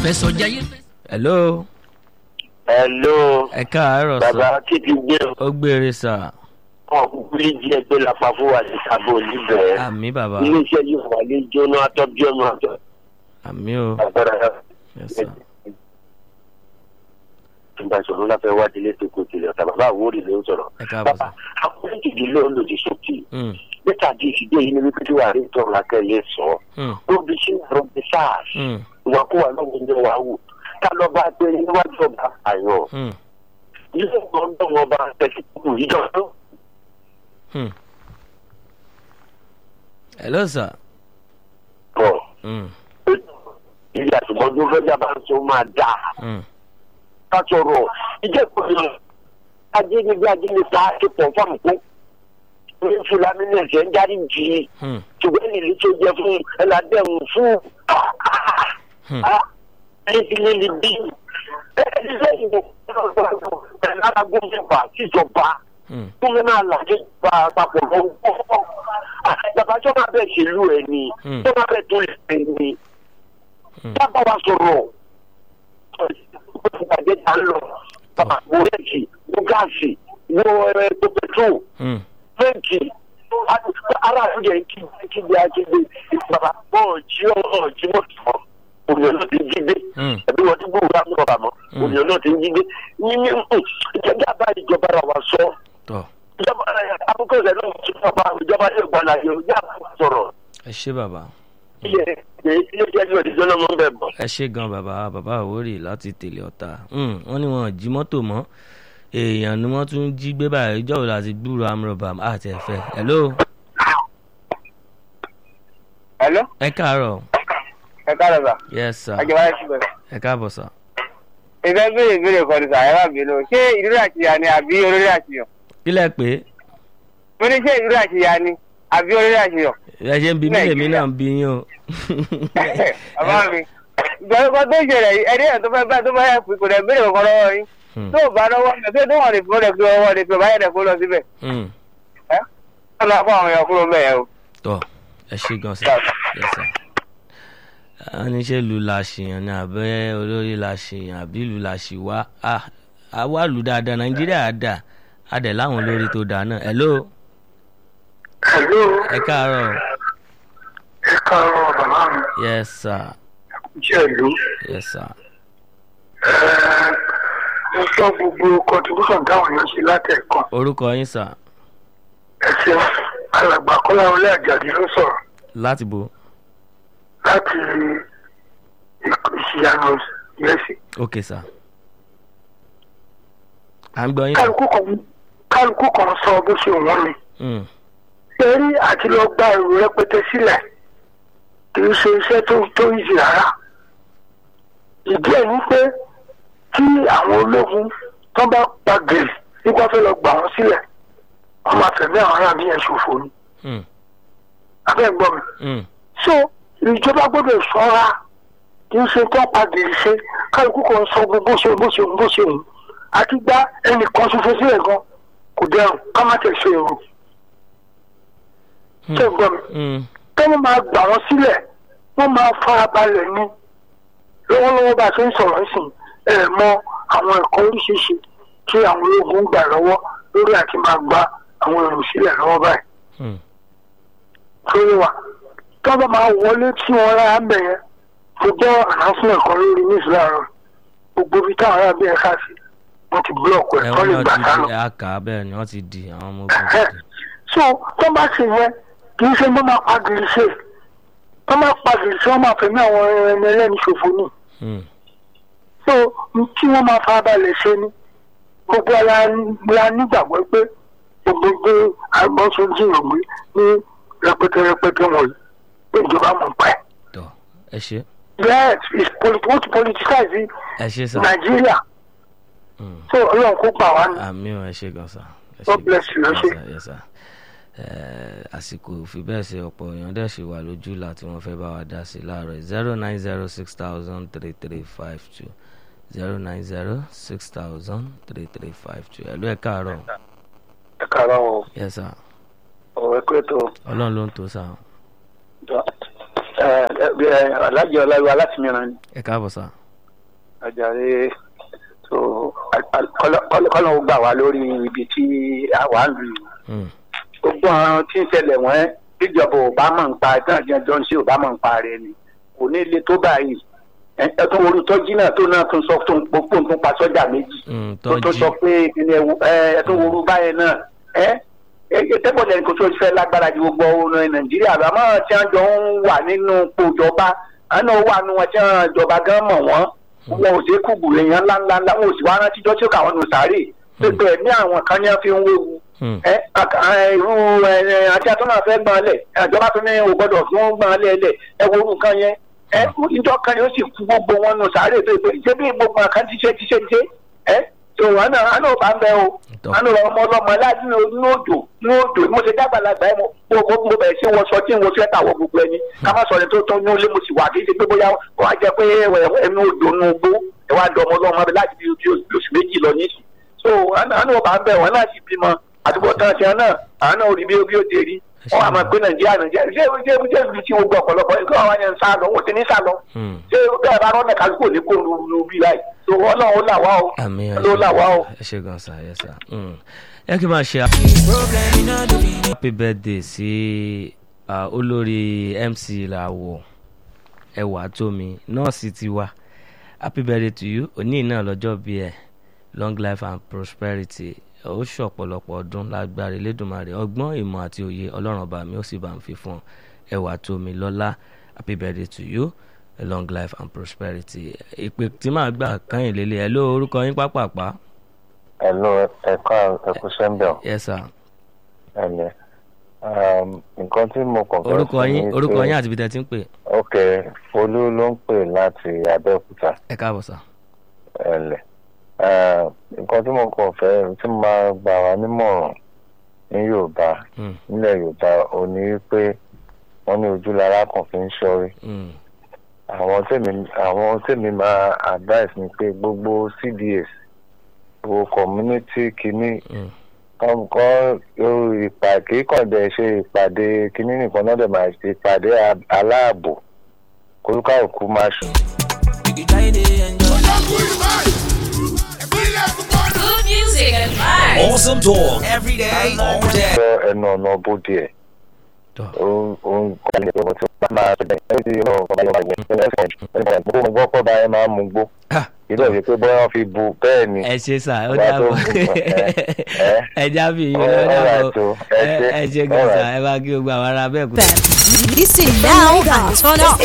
fẹsọ̀jayé. hello hello ẹ káàárọ̀ bàbá sà kí ti gbé ó gbére sà wọn kúkú lè jí ẹgbẹ́ lápá fún wa ní sábò níbẹ̀ àmì bàbá iléeṣẹ́ yìí wà lè jóná atọ́bí ọmọ àtọ́ àmì o agbára yes sà ìgbà ìṣòro láfẹ́ wá délé tó kó tilẹ̀ ọ̀tà bàbá àwòrì ló ń sọ̀rọ̀ ẹ káàbọ̀ sà. bàbá akọ́lẹ́ kìdí ló ń lòdì sókè Mm, bẹ́tà di ìfìdí èyí ni wípé tí wàá rí tọrọ akẹ́yẹ sọ mm, ó bí sí àrùn bí sars mm, ìwàkúwà lọ́wọ́ ní wàá wò ká lọ bá gbé níwájú ọba àyàn mm, ilé ìgbọ́ndọ̀ wọn bá tẹ̀sí kúkú yíjọ tó mm. hello sà. pọ̀ Mm, ilé àtìmọ́jú fẹ́jà bá ń sọ máa dáa. mm, ká sọ̀rọ̀ ìjẹ́pọ̀ yẹn ajínigbé ajínigbé ti pọ̀ fáwọn kó ní fúlàní ní ẹ̀sẹ̀ ń jáde jì í mm, ṣùgbọ́n ní ìlú tó jẹ fún ẹlẹ́dẹ̀mù fún Hmm. ẹni líli bí ẹni lẹ́yìn ẹ̀lára gómìnà síjọba mm, gómìnà àlàjì gba àpapọ̀ lọ́wọ́ bàbá tó máa bẹ̀ ṣèlú ẹ̀ ni Hmm. tó máa bẹ̀ tó lè ní Hmm. dábàá wa sọ̀rọ̀ ìpàdé ta ń lọ bàbá wo rẹ́ẹ̀kì wo gáàsì wo ẹ̀ẹ́dọ̀ pẹ̀trol mm. fẹ́ǹkì ara àtúndì ẹ̀ ń kí kígbe akéde bàbá ọ̀ọ́jì ọ̀ọ́jì mọ̀tò ònìyàn náà ti jí gbé Mm. ẹbí wọn ti gbóòrò àmì ọ̀bà mọ́ Mm. ònìyàn náà ti jí gbé yíyí ìjọba bá ìjọba rà wá sọ tọ́ ìjọba àkókò rẹ̀ náà ti fọ́ bá ìjọba yóò gbọ́ láyé ìjà sọ̀rọ̀ ẹ ṣé bàbá ilé iṣẹ́ ní òdìjọ́ náà mọ́ ń bẹ̀ bọ̀. ẹ ṣé gan bàbá bàbá àwórì láti tèlé ọ̀tá Mm, wọ́n ní wọn ò jí mọ́tò mọ́ èèyàn ni wọ́n tún jí gbé báyìí ìjọ́ wo láti gbúrò amúrọ̀bà àti ẹ̀fẹ́ hello Hello? ẹ káàárọ̀ ẹ káàárọ̀ sà. yes sir Ajọba ẹ ṣùgbọ́n. ẹ káàbọ̀ sà. Ìfẹ́ béèrè béèrè kan ní sàyẹ́wà bínú. Ṣé ìrírí àṣìyà ni àbí olórí àṣìyàn? kílẹ̀ pé Mo ní ṣé ìrírí àṣìyà ni àbí olórí àṣìyàn? ẹ ṣe ń bi mí lèmi náà ń bi yín o. Bàbá mi. Ìgbàlú kan tó ṣẹlẹ̀ yìí, ẹni ẹ̀ tó fẹ́ bá tó bá yẹ kò dẹ̀ béèrè kankan lọ́wọ́ yín. Hmm, Tó o bá lọ́wọ́ mi, tó tó wọ́n lè fi ọ̀rẹ́ fi ọwọ́ lè fi ọ̀bá yẹ̀dẹ̀ kó lọ síbẹ̀. hmm. Ẹ́ wọ́n lọ fún àwọn èèyàn kúrò mẹ́ẹ̀ o. tọ́ ẹ ṣé gan sà yes sir. a ní ṣe ìlú la ṣèyàn ni àbẹ́ olórí la ṣèyàn àbí ìlú la ṣì wá Ah, a wá lù dáadáa nàìjíríà á dà á dẹ̀ láwọn olórí tó dáa náà hello Hello, ẹ káàárọ̀ ẹ káàárọ̀ bàbá mi, yes sir jẹ́ ìlú. yes sir Mo sọ gbogbo contribution táwọn èèyàn ṣe látẹ̀kọ́. orúkọ yín sà Ẹ ṣeun, alàgbà Kọ́lá Olé Àjàdí ló sọ̀rọ̀ láti bo láti ìṣìyànà ìrẹsì. ok sà à ń gbọ́ yín sà. Kálukú kan kálukú kan sọ bó ṣe wọ́n mi. Hmm, Eré àti lọ gba èrò rẹpẹtẹ sílẹ̀ kì í ṣe iṣẹ́ tó tó ìjì rárá. Ìdí ẹ̀ ní pé tí àwọn ológun tó bá pa gèrè nípa fẹ́ lọ gbà wọ́n sílẹ̀ wọ́n máa fẹ̀mí àwọn aráàlú yẹn ṣòfò ni. hmm, Abẹ́ gbọ́ mi. hmm, so ìjọba gbọ́dọ̀ ṣọ́ra kì í ṣe tó pa gèrè ṣe kálukú kan sọ bó ṣe bó ṣe bó ṣe wù àti gba ẹnìkan ṣoṣo sílẹ̀ gan kò dẹrùn ká má tẹ̀ ṣe èrò. hmm, ṣé gbọ́ mi hmm, kí wọ́n máa gbà wọ́n sílẹ̀ wọ́n máa farabalẹ̀ ní lọ́wọ́lọ́wọ́ bá a ṣe ń sọ̀rọ̀ nísìnyí ẹ̀ mọ àwọn ẹ̀kọ́ oríṣiríṣi tí àwọn ológun ń gbà lọ́wọ́ lórí àti máa gba àwọn èrò sílẹ̀ lọ́wọ́ báyìí hmm. lórí wa tí wọ́n bá máa wọlé tí wọ́n rárá ń bẹ̀ yẹn mo gbọ́ announcement kan lórí news láàárọ̀ gbogbo ibi táwọn ará bí ẹ̀ka sí wọ́n ti búlọ̀kù ẹ̀ ẹ tó lè wọ́n gbà náà sálọ. ti di àkà bẹ́ẹ̀ ni wọ́n ti di àwọn ọmọ ogun ti di. so tó bá ṣe yẹn kì í ṣe bó máa pa gìrì ṣe tó máa pa gìrì ṣe wọ́n máa fẹ̀mí àwọn ẹni ẹlẹ́ni ṣòfò ni Hmm, so tí wọ́n máa farabalẹ̀ ṣe ni gbogbo ara la nígbàgbọ́ pé gbogbo gbé agbọ́n ṣe ń jìyàn gbé ní rẹpẹtẹ rẹpẹtẹ wọ̀nyí pé ìjọba mọ̀ pa ẹ̀. tọ́ ẹ ṣé yes it's polit wọ́n ti politicize ẹ ṣé sà. nàìjíríà Hmm. so ọlọ́run kó gbà wá ní. àmì ò ẹ ṣé gan sà. ẹ God ṣé bless you, ẹ gan ṣé. sà, yes sà. Eh, àsìkò fi bẹ́ẹ̀ ṣe ọ̀pọ̀ èèyàn dẹ̀ ṣì wà lójú là tí wọ́n fẹ́ bá wa dá sí láàárọ̀ zero nine zero six thousand three three five two zero nine zero six thousand three three five two ẹ̀lú ẹ̀ káàárọ̀ ẹ káàárọ̀ o yes sà ọ̀rọ̀ ẹ̀kọ́ ètò ọlọ́run ló ń tó sà alájọ ọláyọ alátìmíràn ni ẹ káàbọ̀ sà Àjàre so kọ́lọ́ ó gbà wá lórí ibi tí àwa ń lù yìí. Mm. gbogbo àwọn tí ń ṣẹlẹ̀ wọ́n bíjọba ò bá mọ̀ ń pa ẹ̀tàn jẹjọ́ ń ṣe ò bá mọ̀ ń pa rẹ̀ ni kò ní ilé tó báyìí Ẹ- ẹ tún orú tọ́jú náà tó náà tún sọ tó ń pò ń tún pa sọ́jà méjì Mm, tó tó tọ́jú. sọ pé ìpínlẹ̀ Ẹ̀wù- ẹ ẹ tún orú báyẹn náà ẹ ẹ ẹ tẹ́bọ̀lẹ̀ kò tó fẹ́ lágbára ju gbogbo ọ̀nà Nàìjíríà lọ àmọ́ tí wọ́n jọ ń wà nínú pòjọba àná wà nù wọn tí wọ́n jọba gan mọ̀ wọ́n wọn ò ṣe kúgbù èèyàn ńláńlá wọn ò sì wá rántí jọ́ tí ó kà wọ́n nù sáré pépè ní àwọn kan ní wọ́n fi ń wéwu Mm. ẹ aka- ẹ, irú ẹ ẹ, àti àtúnà fẹ́ gbọ́n lẹ̀ ìjọba tún ní o gbọ́dọ̀ fún gbọ́n lẹ̀ lẹ̀ ẹ wo orú nǹkan yẹn ẹ ìjọ kan yóò sì kú gbogbo wọn nù sáré tó pé ṣé bí gbogbo nǹkan ti ṣe ti ṣe ti ṣe ẹ tó wọn náà àná ò bá ń bẹ o Tọ́. àná ọmọ ọlọmọ láti ní ní òjò ní òjò mo ṣe dàgbàlagbà ẹ mo mo mo- mo bẹ̀rẹ̀ sí wọ sọ tí mo fẹ́ tàwọ̀ gbogbo ẹni ká má sọ ní tó tó ní ó lé mo sì wà kí n ṣe pé bóyá wọ́n á jẹ pé ẹnu òjò nu gbó ẹ wá dọ̀ ọmọ ọlọmọ láti bí oṣù méjì lọ nísì so àná àná ò bá ń bẹ wọn náà sì bímọ àdúgbò tán ti hàn náà àwọn náà ò rí bí bí ó ti rí wọn àmọ́ pé nàìjíríà nàìjíríà ṣé ṣé ṣé ibi tí gbogbo ọ̀pọ̀lọpọ̀ nǹkan àwọn yẹn ń sá lọ wọn ò ti ní sá lọ Mm. ṣé bẹ́ẹ̀ bá rọ́ọ̀nà kálukú ò ní kó lu bí láì so ọlọ́run ó là wá o àmì ọlọ́run ó là wá o. ẹ ṣe gan sa ẹ sà Mm. ẹ kí n máa ṣe happy birthday sí ah, olórí mc làwọ̀ ẹwà tómi nọ́ọ̀sì tiwa happy birthday to you òní náà lọ́jọ́ bí ẹ long life and prosperity ó ṣọ̀pọ̀lọpọ̀ ọdún lágbára elédùnmarè ọgbọ́n ìmọ̀ àti òye ọlọ́run ọba mi ó sì bá ń fi fún ọ ẹwà tómi lọ́lá happy birthday to you long life and prosperity ìpè tí màá gbà kányìn lélẹ̀ ẹ ló orúkọ yín pápápá Hello, ẹ̀ka ẹ̀kú sẹ́ńbẹ̀ yes sir ẹ̀lẹ́. Nǹkan tí mo kàn fẹ́ orúkọ sọ yín ni orúkọ pé- yín àti ibi tẹ́ ti ń pè Ok, Folú ló ń pè láti Abẹ́òkúta ẹ káàbọ̀ sà. ẹ̀lẹ́. Nǹkan tí mo kàn fẹ́ tí mo máa gbà wá nímọ̀ràn ní Yorùbá Mm, nílẹ̀ Yorùbá ò ní pé wọ́n ní ojú lára kan fi ń ṣọ́rí. mm, Àwọn tèmi àwọn tèmi máa advice ni pé gbogbo CDS gbogbo community kìíní mm. kọ́ ìpàdé kọ̀dẹ̀ ṣe ìpàdé kínní nìkan náà dẹ̀ máa ṣe ìpàdé a- aláàbò kólúkàlùkù máa ṣe. Good music and vibes. Awesome talk every day, all day. lọ ẹnu ọ̀nà bóde ẹ̀ Tọ́. òun kọ́ ní ìwọ̀n tí wọ́n máa ṣe bẹ̀rẹ̀ ní ìlú ọ̀gá ìwà ìwọ̀n tí wọ́n ṣe gbogbo mo gbọ́ pọ̀ báyẹn máa ń mú gbó Ah, ìlú ọ̀sẹ̀ pé bóyá wọ́n fi bu bẹ́ẹ̀ ni ẹ ṣe sà ó Bá tó dàbọ̀ gùn, ẹ, ẹ. ẹ jábì yín ó All right, dàbọ̀ o, ẹ ẹ ṣé, ẹ ṣe gan all sà right. ẹ bá kí gbogbo àwọn ará bẹ́ẹ̀ kú. Listen now and turn up.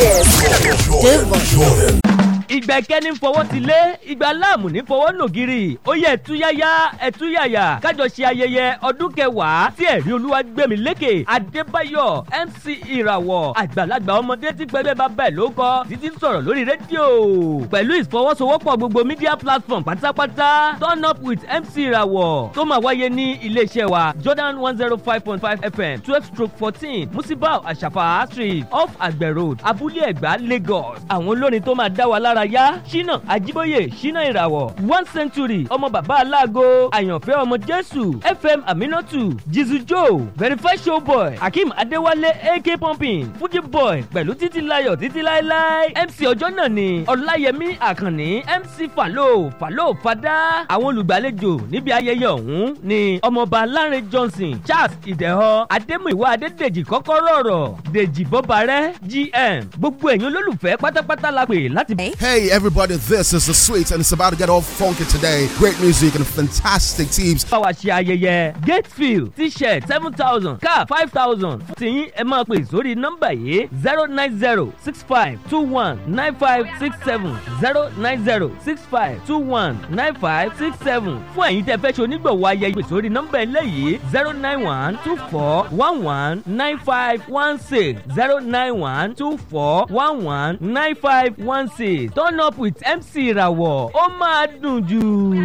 Devon. ìgbà ìkẹ́ni fọwọ́ ti lé ìgbà láàmù ní fọwọ́ nògiri ó yẹ ẹ̀túyáyá ẹ̀túyàyà kájọ ṣe ayẹyẹ ọdún kẹwàá tí ẹ̀rí olúwa gbẹ̀mí lékè adébáyọ̀ mc ìràwọ̀ àgbàlagbà ọmọdé tí pẹ́lẹ́ bá bẹ̀ ló kọ́ títí ń sọ̀rọ̀ lórí rédíò pẹ̀lú ìfọwọ́sowọ́pọ̀ gbogbo media platform pátápátá turn up with mc ìràwọ̀ tó máa wáyé ní iléeṣẹ́ wa jordan one zero five point five fm twelve stroke fourteen musibau àṣàfà street off àgbẹ̀ road abúlé ẹ̀gbá lagos àwọn olórin tó máa dá wa lára yá ṣínà àjíbóyè ṣínà ìràwọ̀ one century ọmọ bàbá aláàgọ́ àyànfẹ́ ọmọ jésù fm aminatu jizu joe verify showboy akeem adéwálé ak pumping fuji boy pẹ̀lú títí láyọ̀ títí láéláé mc ọjọ́ náà ni ọláyẹmí àkànní mc falo falo fada àwọn olùgbàlejò níbi ayẹyẹ ọ̀hún ni ọmọọba lánrẹ johnson charles ìdẹ̀họ adémúìwá adédèjì kọ́kọ́rọ́ ọ̀rọ̀ dèjì bọ́barẹ́ gm gbogbo ẹ̀yin olólùfẹ́ pátápátá la pè láti. Hey everybody, this is the sweet and it's about to get all funky today. Great music and fantastic teams. bá wa ṣe ayẹyẹ gatefield t-shirt seven thousand cap five thousand fún tiyín ẹ máa pè sórí nọ́mbà yìí zero nine zero six five two one nine five six seven zero nine zero six five two one nine five six seven fún ẹ̀yin tẹ́ fẹ́ ṣe onígbọ̀wọ́ ayẹyẹ pè sórí nọ́mbà eléyìí zero nine one two four one one nine five one six zero nine one two four one one nine five one six turn up with mc ìràwọ̀ ó máa dùn jù.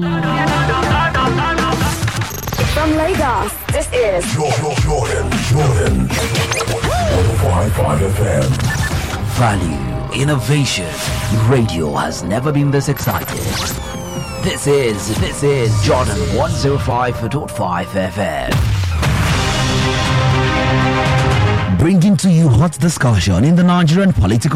From Lagos, this is Value, innovation. Radio has never been this excited. This is, this is Jordan 105.5 FM. Bringing to you hot discussion in the Nigerian political